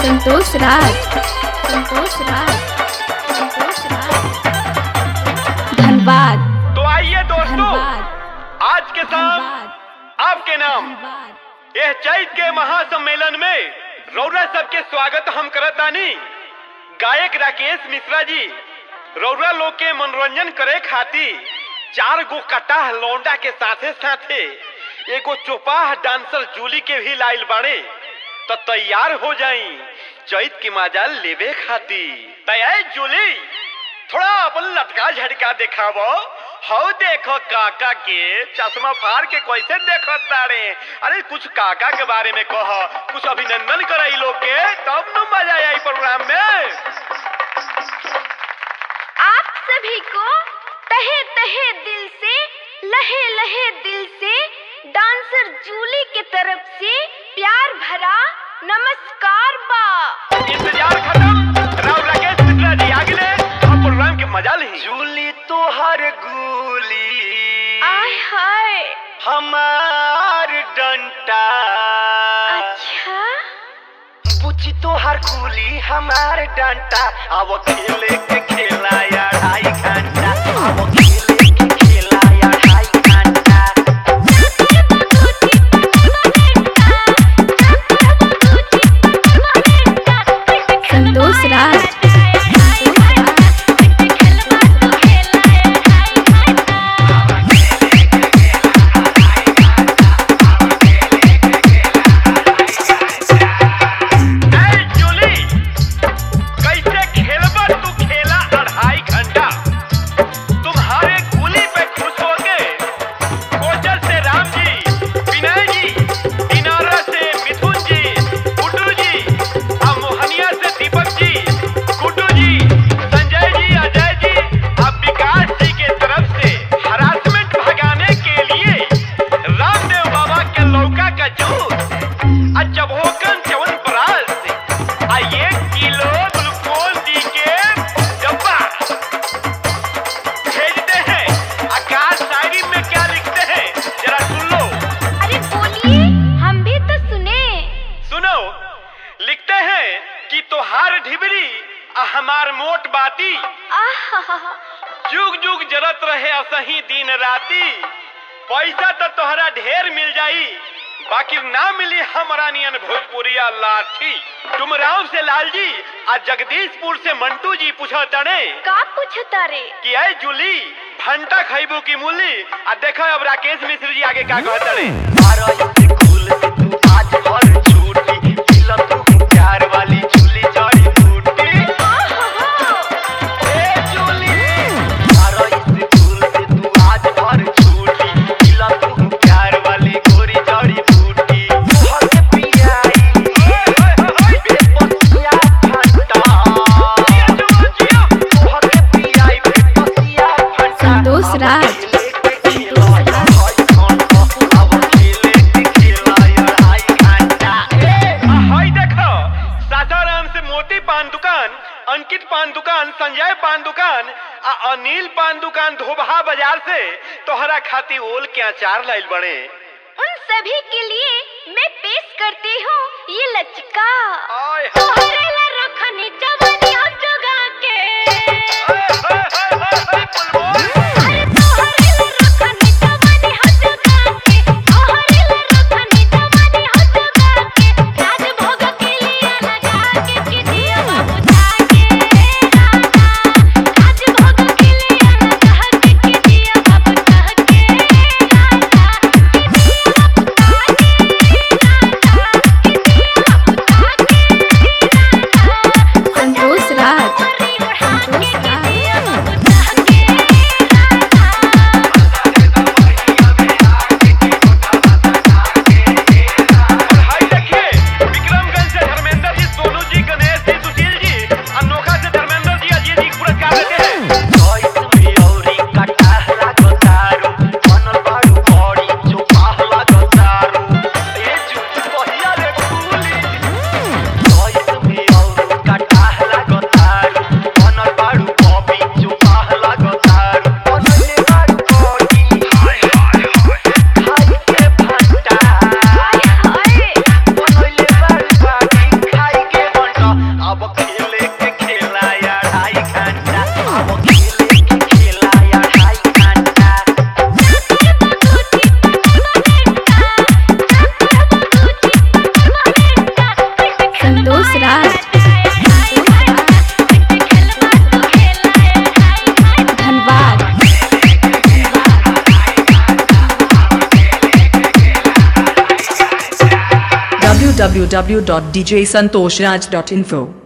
संतोष राज संतोष राज संतोष राज धनबाद तो आइए दोस्तों धनबाद आज के शाम धनबाद आपके नाम धनबाद यह चैत के महासम्मेलन में रौरा सबके स्वागत हम करतानी गायक राकेश मिश्रा जी रौरा लोग के मनोरंजन करे खातिर चार गो कटाह लौंडा के साथे साथे एगो चौपाह डांसर जूली के भी लाइल बाड़े तो तैयार हो जाई चैत की मजा लेवे खातिर तैयार जूली थोड़ा अपन लटका झटका दिखावो हौ देखो काका के चश्मा फाड़ के कैसे देखो तारे अरे कुछ काका के बारे में कह कुछ अभिनंदन कर लोग के तब न मजा आई प्रोग्राम में आप सभी को तहे तहे दिल से लहे लहे दिल से डांसर जूली के तरफ से प्यार भरा नमस्कार बा इंतजार खत्म राव राकेश मिश्रा जी आगे हम प्रोग्राम के मजा ली जूली तो हर गुली आय हाय हमार डंटा अच्छा बुची तो हर कुली हमार डंटा अब खेले के खेला या ढाई घंटा अब खेले के खेला या ढाई घंटा संतोष राज ए जूली कैसे खेलबा तू खेला अढ़ाई घंटा तुम्हारे कुली पे खुश हो गए कोचर से राम जी विनय जी दिनारा से मिथुन जी गुड्डू जी और मोहनिया से दीपक जी गुड्डू जी संजय जी अजय जी और विकास जी के तरफ से हरासमेंट भगाने के लिए रामदेव बाबा के लौका का जूस आ जब होकन चवन पराल से आ एक किलो ग्लूकोज दी के डब्बा भेजते हैं आकाश शायरी में क्या लिखते हैं जरा सुन लो अरे बोलिए हम भी तो सुने सुनो लिखते हैं कि तोहार ढिबरी आ हमार मोट बाती आहा जुग जुग जरत रहे असही दिन राती पैसा तो तोहरा ढेर मिल जाई बाकी ना मिली हमरा नियन भोजपुरिया लाठी डुमराव से लालजी आ जगदीशपुर से मंटू जी पूछा तड़े का पूछता रे कि आई जूली भंटा खैबू की मूली आ देखो अब राकेश मिश्र जी आगे का कहता रे प्यार वाली जूली जड़ी बूटी ए जूली सारा इस फूल से तू आज भर छूटी मिला तू प्यार वाली गोरी जड़ी बूटी तोहर के पियाई बेपसिया फंटा तोहर के पियाई बेपसिया फंटा संतोष राज हाय देखो सासाराम से मोती पान दुकान अंकित पान दुकान संजय पान दुकान आ अनिल पान दुकान धोबहा बाजार से तोहरा खाती ओल के अचार लाइल बड़े उन सभी के लिए मैं पेश करती हूँ ये लचका आय हाय तोहरे ला रखनी जवानी हम जोगा के हाय हाय हाय हाय बुलबुल अरे तोहरे ला रखनी जवानी हम जोगा के तोहरे ला रखनी जवानी हम जोगा के राज भोग के लिए लगा के किदिया बाबू जाके राजा राज भोग के लिए लगा के किदिया बाबू जाके राजा किदिया बाबू जाके राजा किदिया बाबू जाके राजा संतोष राज संतोष राज www.djsantoshraj.info.